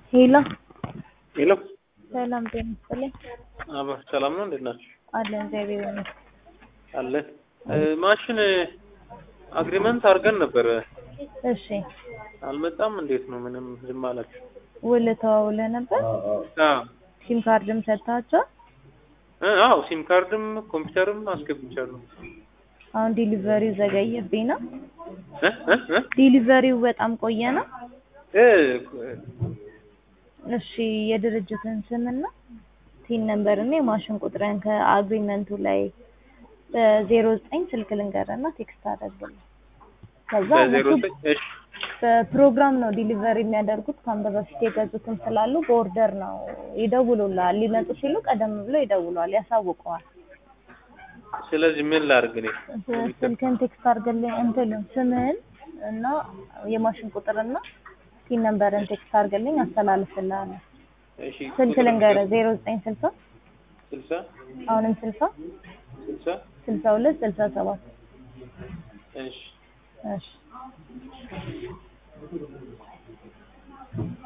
ሄሎ ሄሎ ሰላም ጤና ይስጥልኝ። አባ ሰላም ነው። እንዴት ናችሁ? አለን እግዚአብሔር ይመስገን። አለን ማሽን አግሪመንት አድርገን ነበረ። እሺ አልመጣም። እንዴት ነው? ምንም ዝም አላችሁ? ውል ተዋውለህ ነበር? አዎ ሲም ካርድም ሰጥታቸው እ አዎ ሲም ካርድም ኮምፒውተርም አስገብቻለሁ። አሁን ዲሊቨሪው ዘገየብኝ ነው። እ እ እ ዲሊቨሪው በጣም ቆየ ነው። እ እሺ የድርጅትን ስምና ቲን ነምበር እና የማሽን ቁጥርን ከአግሪመንቱ ላይ በዜሮ ዘጠኝ ስልክ ልንገርና ቴክስት አደርግልኝ። ከዛ በዜሮ እነሱ ዘጠኝ እሺ በፕሮግራም ነው ዲሊቨሪ የሚያደርጉት። ከአንድ በፊት የገዙትም ስላሉ በኦርደር ነው ይደውሉልሃል። ሊመጡ ሲሉ ቀደም ብሎ ይደውለዋል፣ ያሳውቀዋል። ስለዚህ ምን ላድርግ እኔ? ስልክን ቴክስት አድርግልኝ እንትን ስምህን እና የማሽን ቁጥርና ቲን ነምበርን ቴክስት አድርግልኝ አስተላልፍልሃለሁ። እሺ ስልክ ልንገርህ ዜሮ ዘጠኝ ስልሳ ስልሳ አሁንም ስልሳ ስልሳ ስልሳ ሁለት ስልሳ ሰባት እሺ እሺ